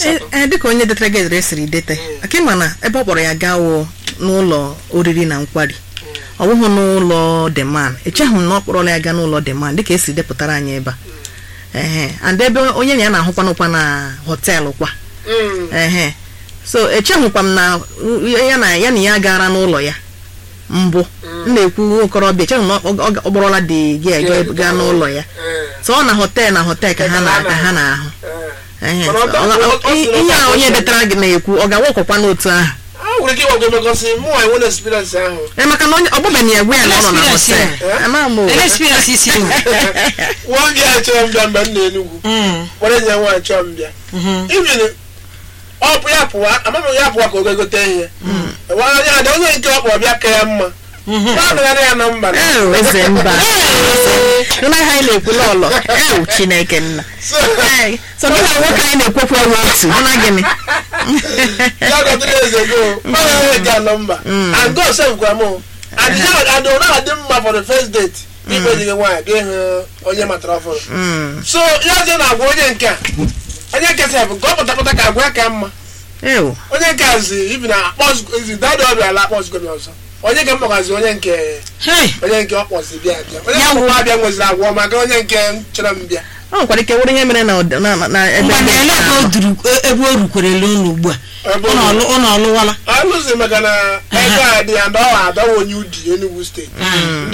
asatọ ee dịka onye detara gị edere siri dete aka ịma na ebe ọ kpọrọ ya gaa wụ n'ụlọ oriri na nkwari ọ bụghị n'ụlọ deman echeghị m na ọ kpọrọla ya gaa n'ụlọ deman dịka esi depụtara anyị ebe a ehe and ebe onye na ya na-ahụkwanụkwa na họteelụ kwa Mm. ehe so echeghịkwa m na ya na ya na ya gara n'ụlọ ya mbụ m na-ekwu okorobịa echeghị m na ọ ọ- ọ kpọrọla dị gị Yeah, gaa n'ụlọ ya Eh, so ọ na họteelụ na họteelụ ka ha na- ka ha na-ahụ eh. Ehe, Mana ọ- so ọ- ọ- ọ- ọ i- sị na ihe ọ a onye ga-akwụsị. detara gị na-ekwu ọ ga-awakọkwa n'otu ahụ a nwere ike ịgwagwo emekọsị mụ nwa enwe na experience ahụ ee maka na onye ọgbụbeghị ya egwe ya na ọ nọ na Experience họteelụ ya. ama m o. ele experience isi iwu nwa gị a chọrọ mbịa mgbe m na Enugu kpọrọ enyi ya nwaanyị chọrọ mbịa even ọ bụ ya pụwa amaghị ya pụwa ka o gogote ihe onye ada onye nke ọ kpọrọ bịa ka ya mma na ya na mba Ee, eze mba nna ha anyị na-ekwu lọlọ ewu chineke nna So, Ee, so gị na nwoke anyị na-ekwekwu ewu otu hụ na gịnị ya gọdịrị eze go ọ ya ga nọmba and God sef gwara m and ya and ọ na-adị mma for the first date ikpe dị gị nwaanyị ga ịhụ onye matara ọfụrụ Mm, so ya je na-agwa onye nke a onye nke sef nke ọ pụtapụta ka agwa ya ka mma ewu onye nke a zi ibi na akpọzi dada ọbịa ala akpọzigo m ọzọ onye nke mkpọgazi onye nke Hey! onye nke ọ kpọzi bịa bịa onye Ya nke wụ- mkpọ abịa nweziri agwọ maka onye nke m chọrọ m bịa ọ nwekwara ike wụrụ ihe mere na ọd- na- na- na ebe ngwa ndị na ele nke ebe o ahụ. duru ebe o rukwerele unu ugbu a Ebe ụnụ ọlụ- ụnụ ọlụwala alụzi maka na ego a dị ya ndị ọ adọwa onye udi Enugu steeti ndị